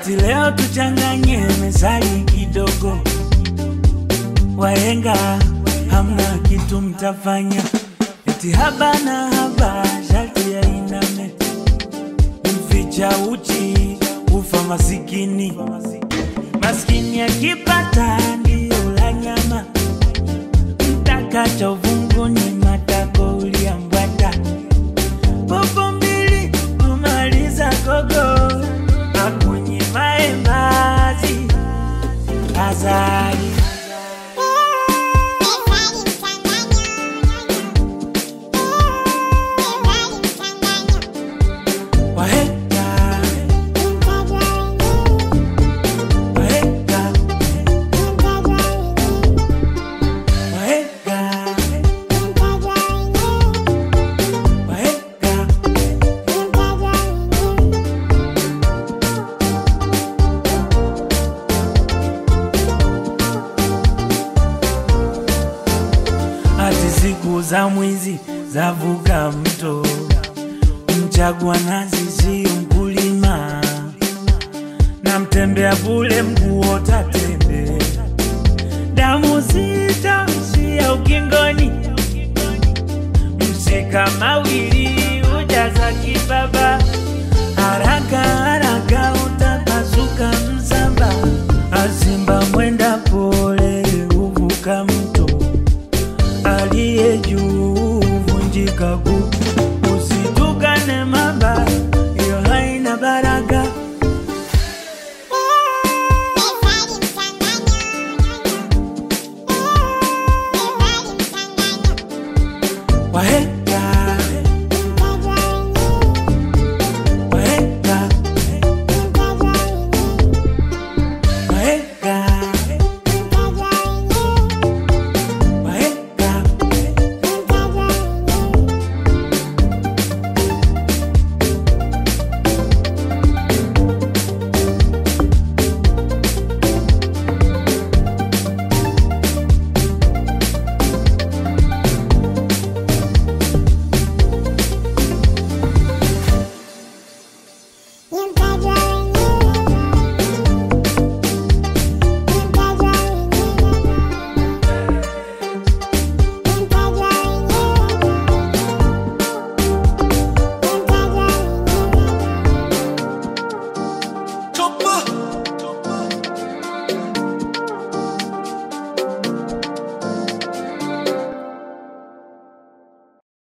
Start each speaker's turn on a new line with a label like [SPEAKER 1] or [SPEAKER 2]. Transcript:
[SPEAKER 1] ati leo tuchanganye mezali kidogo. Wahenga hamna kitu mtafanya, eti haba na haba sharti ya iname, mficha uchi ufa masikini, maskini akipata ndio la nyama, mtakacha uvunguni matako uliambwata popo mbili kumaliza gogo akunye maembazi azali wahenga wahenga wahenga wahenga ati siku za mwizi zavuka mto, mchagua nazi sio mkulima, na mtembea bule mguu tatembe, damu zitaishia ukingoni, mshika mawili ujaza kibaba, haraka haraka utapasuka msamba, azimba mwenda pole uvuka mto aliye juu vunjika guu, usitukane mamba, hiyo haina baraka.